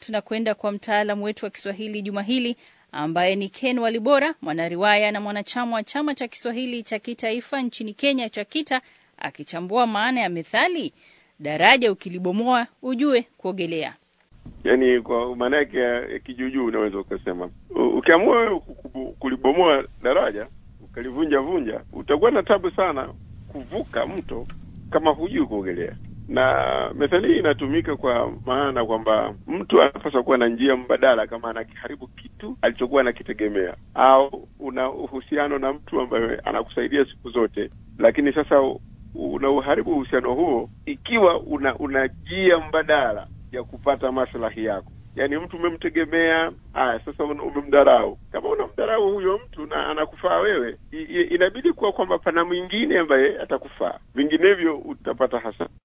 tunakwenda kwa mtaalamu wetu wa Kiswahili juma hili ambaye ni Ken Walibora, mwanariwaya na mwanachama wa chama cha Kiswahili cha kitaifa nchini Kenya cha KITA, akichambua maana ya methali daraja ukilibomoa ujue kuogelea. Yaani kwa maana yake ya kijuujuu unaweza ukasema, ukiamua wewe kulibomoa daraja ukalivunja vunja, utakuwa na tabu sana kuvuka mto kama hujui kuogelea. Na methali hii inatumika kwa maana kwamba mtu anapaswa kuwa na njia mbadala kama anakiharibu kitu alichokuwa anakitegemea, au una uhusiano na mtu ambaye anakusaidia siku zote, lakini sasa una uharibu uhusiano huo ikiwa una una njia mbadala ya kupata maslahi yako. Yaani mtu umemtegemea, haya sasa umemdharau. Kama unamdharau huyo mtu na anakufaa wewe, inabidi kuwa kwamba pana mwingine ambaye atakufaa, vinginevyo utapata hasara.